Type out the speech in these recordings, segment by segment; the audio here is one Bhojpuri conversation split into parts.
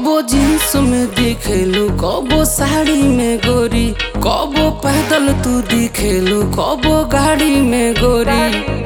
कबो जींस में दिखेलू कबो साड़ी में गोरी कबो पैदल तू दिखेलू कबो गाड़ी में गोरी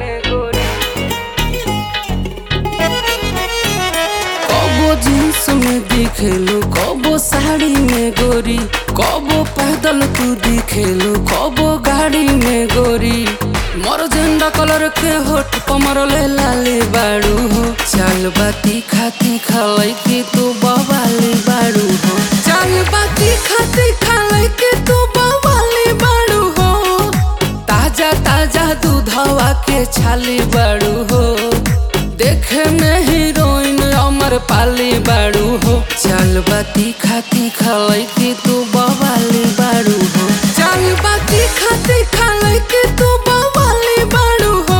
कबो जींस में दिखेलू कबो साड़ी में गोरी कबो पैदल तू दिखेलू कबो गाड़ी में गोरी मोर झंडा कलर के होठ पमरले लाले बाड़ू हो चाल बाती खाती खालाई के तू बवाली बाड़ू हो चाल बाती खाती खालाई के तू बवाली बाड़ू हो ताजा ताजा दूधवा के छाली बाड़ू हो देखे में हीरोइन अमर पाली बाड़ू हो चाल बाती खाती खालाई के तू बवाली बाड़ू हो चाल बाती खाती खालाई के तू बवाली बाड़ू हो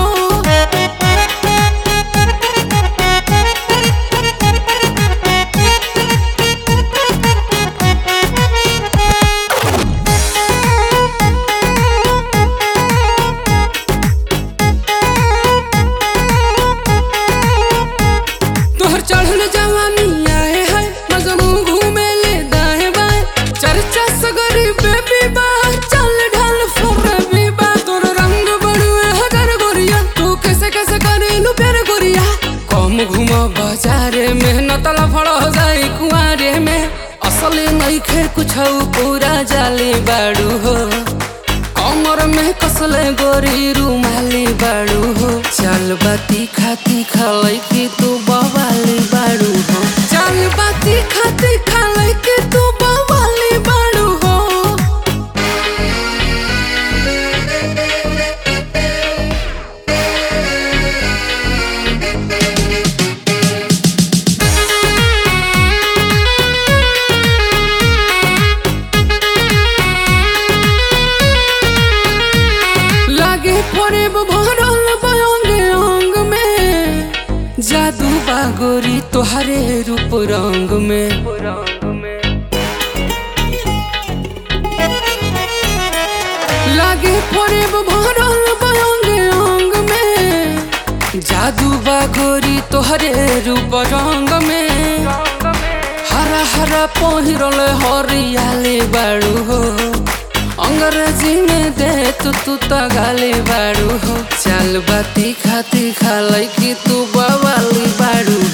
तोहर चढ़ल जवानी आए है मजनू घूमे ले दाएं बाएं चर्चा सगरी बेबी बा चल ढाल फरबी बा तोर रंग बड़ुए हगर गोरिया तू कैसे कैसे करेलू प्यार गोरिया कम घूम बाजारे में नतला फड़ हो जाई कुआरे में असली नइखे कुछ पूरा जाली बाड़ू हो कमर में कसले गोरी रुमाली बाड़ू हो चाल बाती खाती खालाई के तू बवाली बाड़ू हो चाल बाती खाती खालाई के तू बवाली बाड़ू हो लागे पड़े भरल बयंग अंग में जादू बागोरी तोहरे रूप रंग में लागे पड़े भरल बयंग अंग में जादू बागोरी तोहरे रूप रंग में हरा हरा पहिरल हरियाली बाड़ू हो अंग्रेजी में दे तू तू तो गाली बाड़ू हो चाल बाती खाती खालाई की तू बवाली बाड़ू